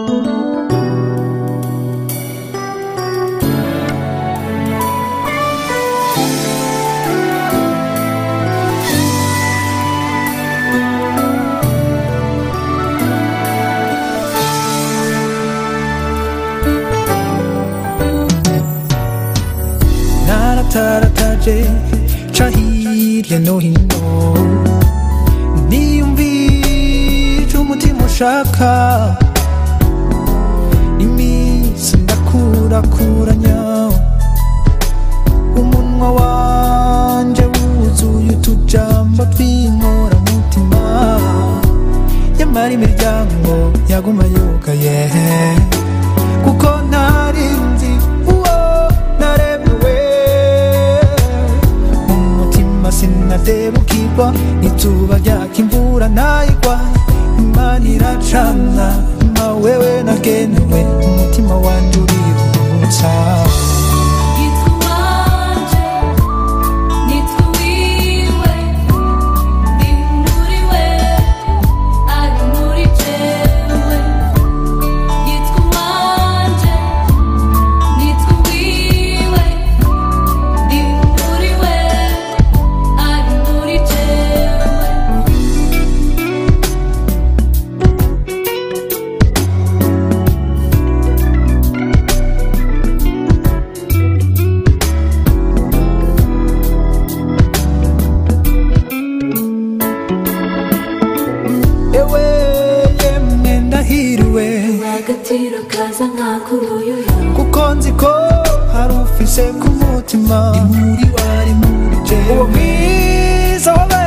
naratarataje ca hirya no hino niyumvije umutima ushaka iminsi ndakurakuranya umunwa wanje wuzuye utujambo tw'inkoramutima nyamara imiryango yaguma yugaye kuko ntarinzi uwo naremewe mu mutima sinadebukirwa izuba ryaka imvura ntayigwa imana iracana ma wewe nagenewe umutima wanje uriruhutsa Nitwa wanje, nitwa wiwe, ndi muri we, ari muri jewe. Nitwa wanje, nitwa wiwe, ndi muri we, ari muri jewe. ewe yemwe ndahiriwe agatiro kaza nk'ak'uruyuya kuko nzi ko hari ufise ku mutima imuri wari muri jewe uwo mwiza wabaye